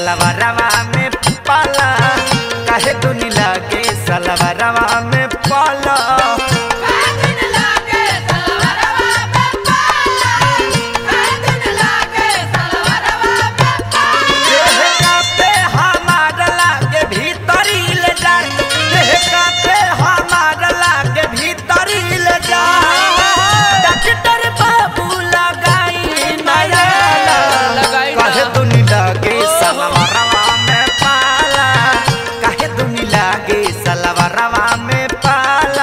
सलवारवा में पाला काहे दुनी लागे सलवारवा में पाला देह कापे हमार लागे भीतरी ले जा देह कापे हमार लागे भीतरी ले जा डॉक्टर बाबू लगाई नया लगाई ना। काहे दुनी लागे सलवारवा में पाला काहे दुनी लागे सलवारवा में पाला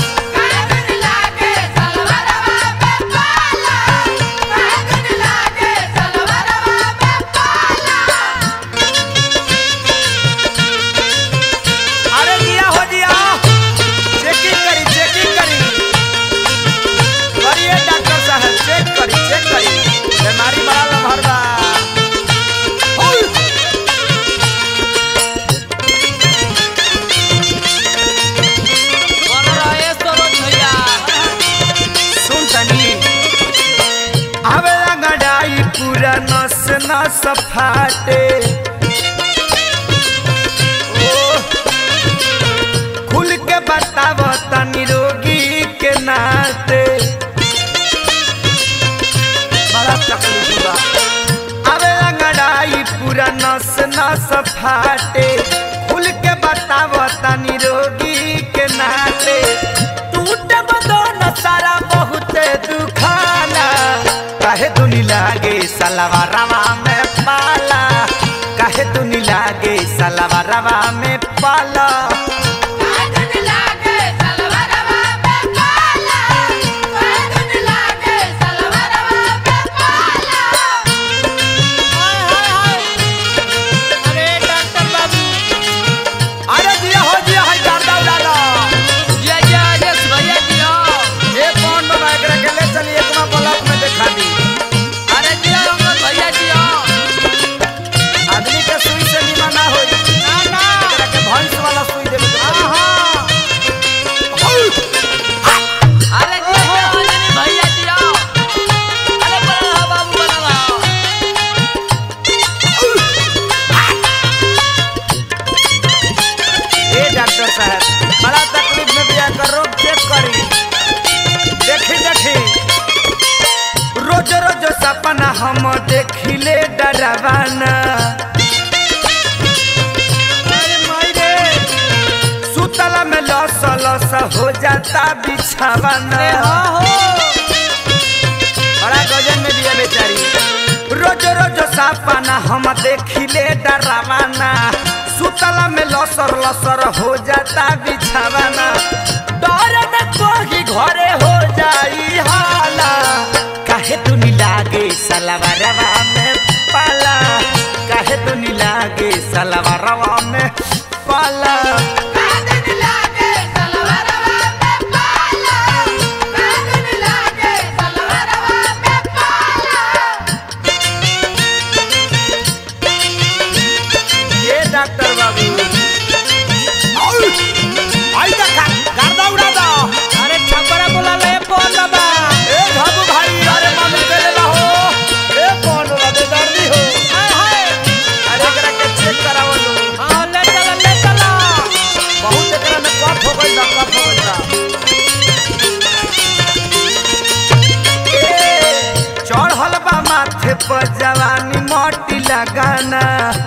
अरे जिया हो जिया चेकिंग करी चेकिंग करी करिए डॉक्टर साहब चेक करी चेक करी बीमारी बड़ा लम्हर बा ओय! बन रहे सरोज भैया सुन तनी आवे अंगड़ाई पूरा नस नस फाटे ओ, खुल के बताव तनी रोगी के नाते बड़ा तकलीफ बा आवे अंगड़ाई पूरा नस नस फाटे खुल के बताव तनी रोगी के नाते टूट बदन सारा बहुत दुखाना काहे दुनी लागे सलवारवा में पाला काहे दुनी लागे सलवारवा में पाला अरे डॉक्टर बाबू अरे दिया हो दिया है गार्दा उड़ाला जय जय राजेश भैया जी हो ये कौन बना एकरा के ले चली एकमा ब्लॉक में देखा दी अरे जय अंगद भैया जी हो आदमी के सुई से नीमा ना होई ना ना एकरा के भैंस वाला सुई देवे के पड़ी हाँ अरे जय जय अंजनी भैया जी हो अरे बड़ा हो बाबू बनवा ए डॉक्टर साहब बड़ा तकलीफ में बिया कर रोग चेक करी देखी देखी रोज रोज सपना हम देखिले डरवाना अरे माई रे सुतला में लस लस हो जाता बिछावाना बड़ा गजन में दिया बेचारी रोज रोज सपना हम देखिले डरावाना सुतला में लसर लसर हो जाता बिछावाना डर न कोही घरे हो जाई हाला काहे दुनी लागे सलवारवा में पाला काहे दुनी लागे सलवारवा में पाला ये डॉक्टर बाबू आई का गर्दा उड़ा दो अरे छपरा बोला ले बोल बाबा ए बाबू भाई अरे मालूम के ले हो ए कौन वाला दे दर्दी हो हाय हाय अरे एकरा के चेक करावो लो हाँ ले चला ले चला बहुत एकरा में कफ हो गइल बा कफ हो गइल बा ए चढ़ल बा माथे पर जवानी मोटी लगाना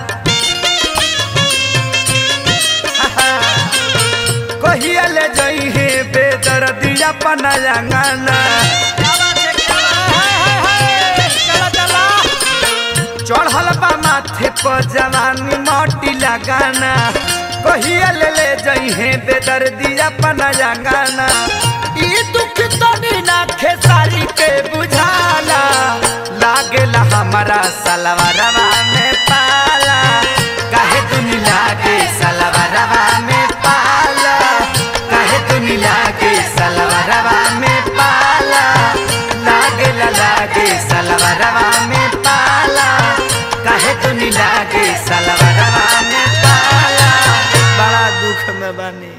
कहिया ले जई हे बेदर्दिया पनायांगाना हाय हाय हाय चला चला चढ़ल बा माथे पर जवानी मोटी लगाना कहिया ले ले जई हे बेदर्दिया पनायांगाना ई दुख तनी ना खेसारी के बुझाला लागेला हमारा सलवारवा में पाला काहे दुनी लागे सलवारवा में पाला काहे दुनी लागे सलवारवा में पाला लागेला लागे सलवारवा में पाला काहे दुनी लागे सलवारवा में पाला बड़ा दुख में बनी